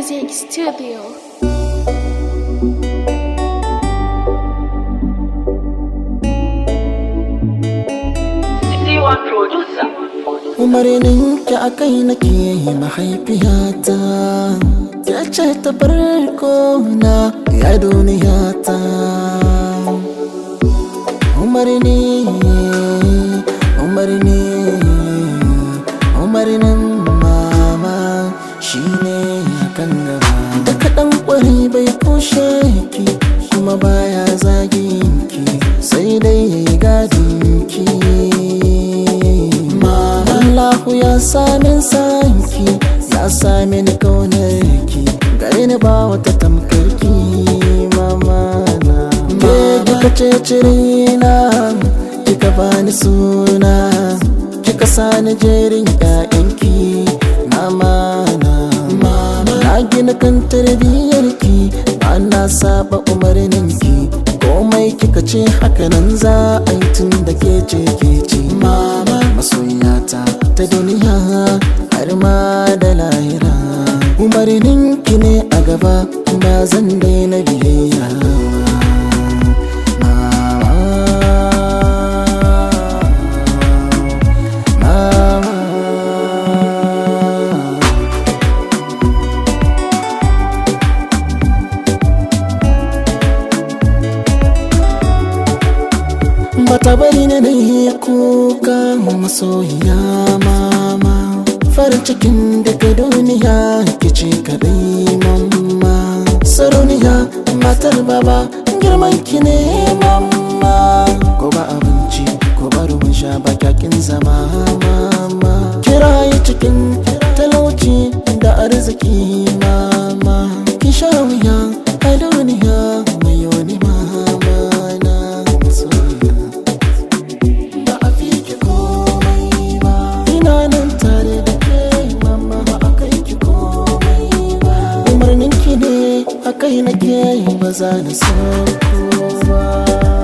Music Studio. C1 producer. umarninki a kai nake mahaifiyata ya ce ta farko na ya duniyata umarni umarni umarnin mama shine kan gaba da kaɗan ƙwari bai kushe ki kuma baya zagin ki sai dai ya yi gadin ki Allahu ya sami sanki ya sami ni kaunar ki gare ni ba wata tamkar ki mama na ke kika ce cirina kika bani suna kika sani jerin ƴaƴanki mama na mama na gina kan tarbiyyar ki ba na saba umarnin ki komai kika ce hakanan za a yi tun da ke ce ke ce mama masoyata ta duniya har ma da lahira umarnin ki ne a gaba ba zan daina biyayya Mama. Bata bari na da yi kuka masoyiya mama Farin cikin daga duniya kici kadai mamma Sarauniya matar baba girman ki ne mamma Ko ba abinci ko ba ruwan sha ba kyakin zama mama Kirayi cikin talauci da arziki mama Ki sha wuya a duniya mai wani mama na masoyiya ba a fi ki komai ba ina nan tare da ke mama ba a kai ki komai ba umarnin ki ne a kai nake ba za na sauko ba